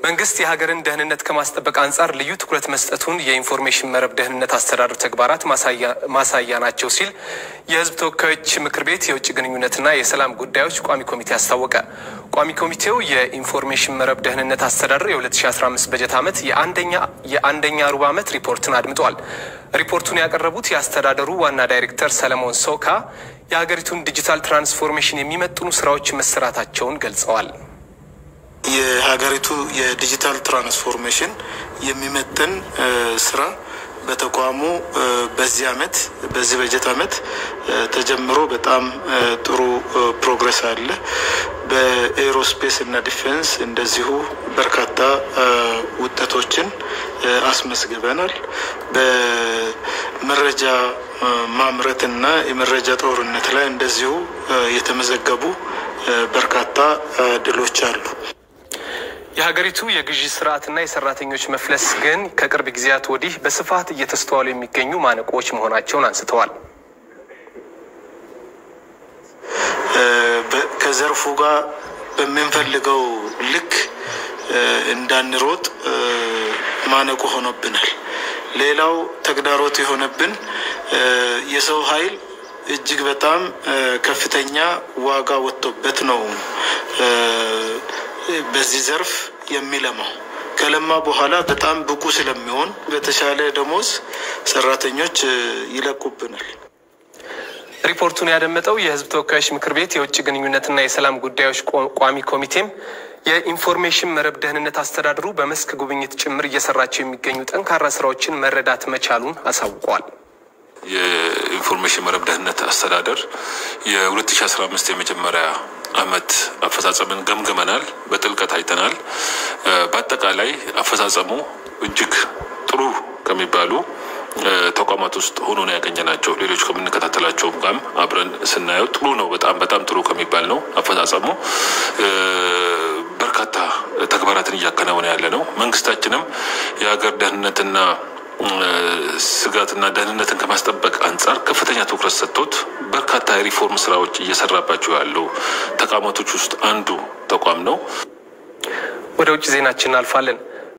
መንግስት የሀገርን ደህንነት ከማስጠበቅ አንጻር ልዩ ትኩረት መስጠቱን የኢንፎርሜሽን መረብ ደህንነት አስተዳደር ተግባራት ማሳያ ናቸው ሲል የሕዝብ ተወካዮች ምክር ቤት የውጭ ግንኙነትና የሰላም ጉዳዮች ቋሚ ኮሚቴ አስታወቀ። ቋሚ ኮሚቴው የኢንፎርሜሽን መረብ ደህንነት አስተዳደር የ2015 በጀት ዓመት የአንደኛ ሩብ ዓመት ሪፖርትን አድምጧል። ሪፖርቱን ያቀረቡት የአስተዳደሩ ዋና ዳይሬክተር ሰለሞን ሶካ የሀገሪቱን ዲጂታል ትራንስፎርሜሽን የሚመጥኑ ስራዎች መሰራታቸውን ገልጸዋል። የሀገሪቱ የዲጂታል ትራንስፎርሜሽን የሚመጥን ስራ በተቋሙ በዚህ አመት በዚህ በጀት አመት ተጀምሮ በጣም ጥሩ ፕሮግረስ አለ። በኤሮስፔስ እና ዲፌንስ እንደዚሁ በርካታ ውጤቶችን አስመዝግበናል። በመረጃ ማምረት እና የመረጃ ጦርነት ላይ እንደዚሁ የተመዘገቡ በርካታ ድሎች አሉ። የሀገሪቱ የግዢ ስርዓትና የሰራተኞች መፍለስ ግን ከቅርብ ጊዜያት ወዲህ በስፋት እየተስተዋሉ የሚገኙ ማነቆዎች መሆናቸውን አንስተዋል። ከዘርፉ ጋር በምንፈልገው ልክ እንዳንሮጥ ማነቆ ሆኖብናል። ሌላው ተግዳሮት የሆነብን የሰው ኃይል እጅግ በጣም ከፍተኛ ዋጋ ወጥቶበት ነው በዚህ ዘርፍ የሚለማው ከለማ በኋላ በጣም ብቁ ስለሚሆን በተሻለ ደሞዝ ሰራተኞች ይለቁብናል። ሪፖርቱን ያደመጠው የሕዝብ ተወካዮች ምክር ቤት የውጭ ግንኙነትና የሰላም ጉዳዮች ቋሚ ኮሚቴም የኢንፎርሜሽን መረብ ደህንነት አስተዳደሩ በመስክ ጉብኝት ጭምር እየሰራቸው የሚገኙ ጠንካራ ስራዎችን መረዳት መቻሉን አሳውቋል። የኢንፎርሜሽን መረብ ደህንነት አስተዳደር የ2015 የመጀመሪያ አመት አፈጻጸምን ገምግመናል፣ በጥልቀት አይተናል። በአጠቃላይ አፈጻጸሙ እጅግ ጥሩ ከሚባሉ ተቋማት ውስጥ ሆኖ ነው ያገኘናቸው። ሌሎች ከምንከታተላቸውም ጋርም አብረን ስናየው ጥሩ ነው። በጣም በጣም ጥሩ ከሚባል ነው አፈጻጸሙ። በርካታ ተግባራትን እያከናወነ ያለ ነው። መንግስታችንም የሀገር ደህንነትና ስጋትና ደህንነትን ከማስጠበቅ አንጻር ከፍተኛ ትኩረት ሰጥቶት በርካታ የሪፎርም ስራዎች እየሰራባቸው ያሉ ተቋማቶች ውስጥ አንዱ ተቋም ነው። ወደ ውጭ ዜናችን እናልፋለን።